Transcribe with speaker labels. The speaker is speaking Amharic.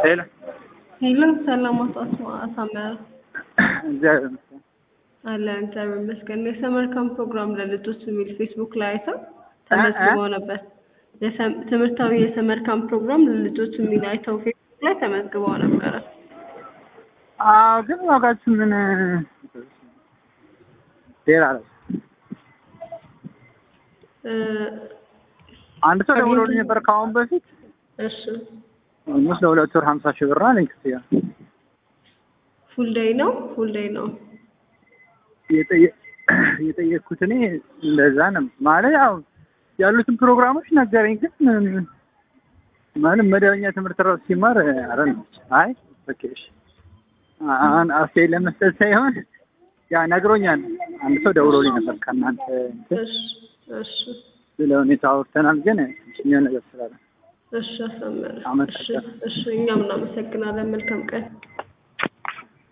Speaker 1: ሄሎ
Speaker 2: ሄሎ ሰላም አቶ አስማ- አሳመረ
Speaker 1: እግዚአብሔር ይመስገን።
Speaker 2: አለ እግዚአብሔር ይመስገን። የሰመር ካምፕ ፕሮግራም ለልጆች የሚል ፌስቡክ ላይ አይተው ተመዝግበው ነበር። የሰም- ትምህርታዊ የሰመር ካምፕ ፕሮግራም ለልጆች የሚል አይተው ፌስቡክ ላይ ተመዝግበው ነበረ።
Speaker 1: አዎ ግን ዋጋችሁ ምን ሌላ ነው?
Speaker 2: እ፣
Speaker 1: አንድ ሰው ደውሎልኝ ነበር ከአሁን በፊት
Speaker 2: እሺ
Speaker 1: ኦልሞስት ለሁለት ወር ሀምሳ ሺህ ብር አለኝ ክፍያ።
Speaker 2: ፉል ዴይ ነው ፉል ዴይ ነው።
Speaker 1: የጠየ- የጠየቅኩት እኔ እንደዛ ነው ማለት ያው ያሉትን ፕሮግራሞች ነገረኝ። ግን ማለት መደበኛ ትምህርት ራሱ ሲማር አረ ነው አይ ኦኬ እሺ አሁን አስተያየት ለመስጠት ሳይሆን ያ ነግሮኛል። አንድ ሰው ደውሎልኝ ነበር ከእናንተ እንትን
Speaker 2: እሺ እሺ
Speaker 1: ስለ ሁኔታ አውርተናል። ግን ትንሽ ነገር ስላለ
Speaker 2: እሺ አሳመረ። እሺ
Speaker 1: አመሰግናለሁ።
Speaker 2: እሺ እኛም እናመሰግናለን። መልካም ቀን